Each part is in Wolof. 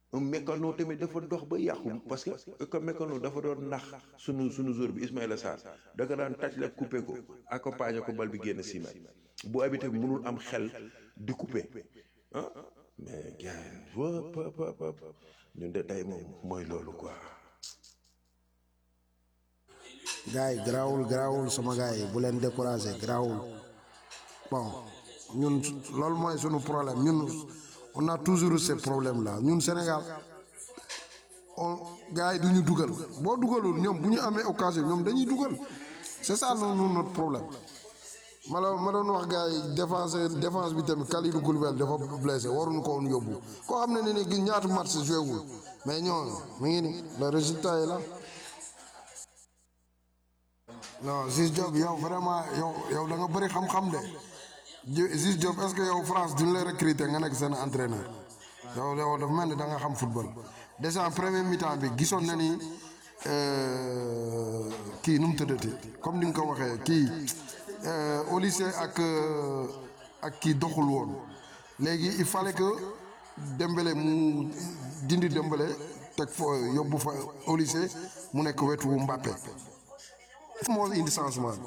un mécano tamit dafa dox ba yàqu parce que comme mécano dafa doon nax sunu sunu jour bi Ismaïla Sarr da nga daan taj la coupé ko accompagner ko bal bi génn six mètres bu habité bi mënul am xel di coupé ah mais gars wop wop wop ñun de tey moom mooy loolu quoi gars yi garaawul garaawul sama gars yi bu leen découragé garaawul bon ñun loolu mooy sunu problème ñun on a toujours eu ce problème là ñun Sénégal on gars yi du ñu dugal boo dugalul ñoom bu ñu amee occasion ñoom dañuy dugal c'est ça noonu notre problème ma la ma doon wax gars yi défense défense bi tamit Kalidou Koulibaly dafa blessé waruñu ko woon yóbbu koo xam ne ne ni ñaata match joué wul mais ñooñu mu ngi ni le résultat est là non Ziz Diop yow vraiment yow yow da nga bëri xam-xam de Ziz Diop est-ce que yow France duñ lay recruter nga nekk seen entraîneur yow yow dafa mel ni da nga xam football déjà en premier mi-temps bi gisoon na ni kii nu mu tëddati comme ni nga ko waxee kii au lycée ak ak kii doxul woon léegi il fallait que Dembélé mu dindi Dembélé teg fa yóbbu fa au lycée mu nekk wetu Mbappé moo indi changement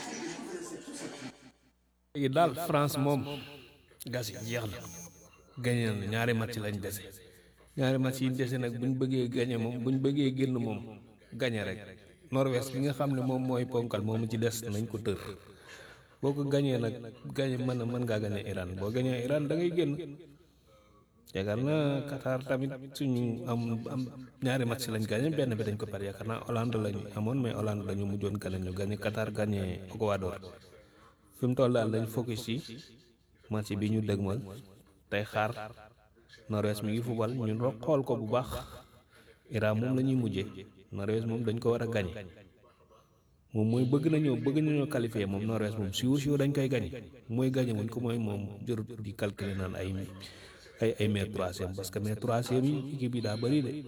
léegi daal France moom gas yi jeex na gañe na ñaari match lañ dese ñaari match yi dese nag buñ bëggee gañe moom buñ bëggee génn moom gañe rek Norvège bi nga xam ne moom mooy ponkal moomu ci des nañ ko tër boo ko gañee nag gañe mën na mën ngaa gañe Iran boo gañee Iran da ngay génn yaakaar naa Qatar tamit suñu am am ñaari match lañ gañe benn bi dañ ko pare yaakaar naa Hollande lañu amoon mais Hollande dañu mujjoon gañe ñu gañe Qatar gañe Ecuador fi mu toll daal dañ focus ci match bi ñu dëgmal tey xaar Norvège mi ngi fubal ñun ro xool ko bu baax Iran moom la ñuy mujjee Norvège moom dañ ko war a gañe moom mooy bëgg nañoo bëgg nañoo qualifier moom Norvège moom siw siw dañ koy gañe mooy gañe wuñ ko mooy moom jërut di calculer naan ay ay ay mais troisième parce que mais troisième yi équipe yi daa bëri de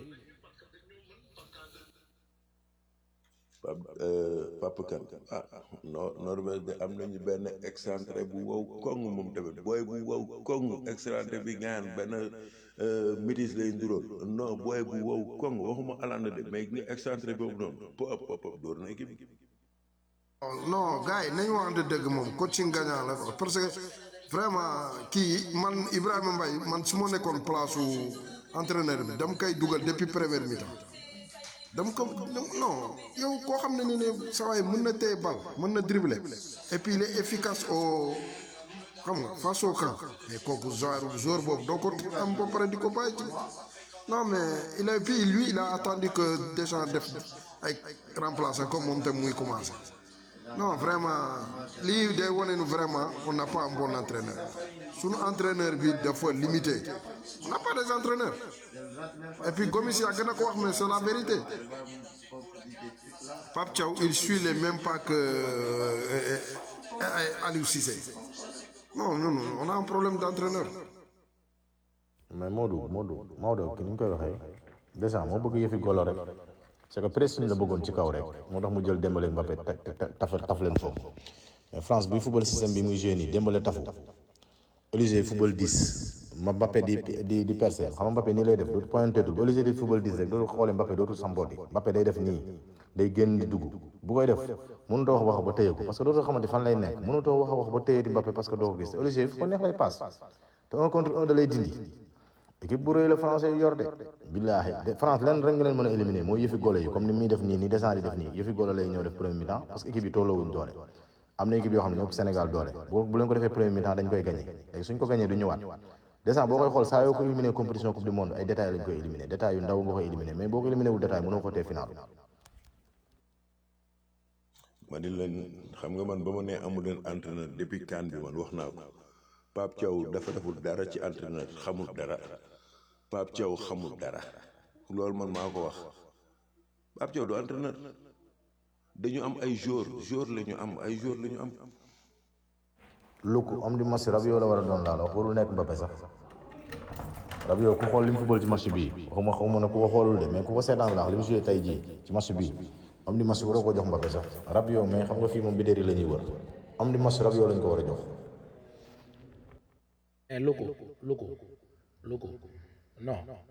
Papa Kane ah no Norvège de am nañu benn excentré bu wow koŋ moom tamit booy bu wow koŋ excentré bi gaan benn métis lay nduróol non booy bu wow koŋ waxuma alanda de mais ni excentré boobu noonu pop pop pop door na équipe bi non gars yi nañu waxante dëgg moom coaching gagnant la parce que vraiment kii man Ibrahima Mbaye man su ma nekkoon place su entraîneur bi dama koy dugal depuis première mi-temps dama ko non yow koo xam ne ni ne saa waay mën na téye bal mën na dribbler et puis il est efficace au xam nga face au camp mais kooku genre joueur boobu doo ko am ba pare di ko bàyyi ci non mais il a puis lui il a attendu que Deschamps def ay remplaçant comme moom tam muy commencé non vraiment lii day wane nu vraiment on n'a pas un bon entraîneur sunu entraîneur bi dafa limité on n'a pas des entraîneurs et puis Gomis yaa gën a ko wax mais c'est la vérité Pape Thiaw il suit les mêmes pas que euh, euh, Aliou Cissé non non non on a un problème d'entraîneur mais Modou Modou Maodo ki ni ñu koy waxee déjà moo bëgg yëfi golo rek c'est que pressing la bëggoon ci kaw rek moo tax mu jël Dembélé Mbappé taf taf leen foofu mais France buy football système bi muy joué nii Dembélé tafu Olise football 10 ma Mbappé di di di percer xam nga Mbappé nii lay def dootu pointé tul Olise di football 10 rek dootu xoolee Mbappé dootu sambooti Mbappé day def nii day génn di dugg bu koy def mënutoo wax wax ba téye ko parce que dootoo xamante fan lay nekk mënutoo wax wax ba téye di Mbappé parce que doo ko gis Olise fu ko neex lay passe te un contre un da lay dindi équipe bu rëy la français yu yor de billaahi de France lenn rek nga leen mën a éliminer mooy yëfi golo yi comme ni muy def nii ni descend di def nii yëfi golo lay ñëw def premier mi-temps parce que équipe yi tolloowuñ doole am na équipe yoo xam ne ñoo Sénégal doole bu bu leen ko defee premier mi-temps dañ koy gagné léegi suñ ko gagné du ñëwaat descend boo koy xool saa yoo ko éliminé compétition coupe du monde ay détails lañ koy éliminé détails yu ndaw nga koy éliminé mais boo ko éliminé wul détail mënoo ko tee final ma di leen xam nga man ba ma nee amul leen entraîneur depuis CAN bi man wax naa ko Pape Thiaw dafa deful dara ci entraîneur xamul dara Pape Thiaw xamul dara loolu man maa ko wax Pape Thiaw du entraîneur dañu am ay joueur joueur la ñu am ay joueur la ñu am Luku am di match Rabiot la war a doon laal wax warul nekk Mbappé sax Rabiot ku xool li mu football ci match bii waxuma xawma ne ku ko xoolul de mais ku ko seetaan laax li mu joué tey jii ci match bii am di match waroo ko jox Mbappé sax Rabiot mais xam nga fii moom bidéeri la ñuy wër am di match Rabiot lañ ko war a jox Eh, Luku, Luku, Luku. Non.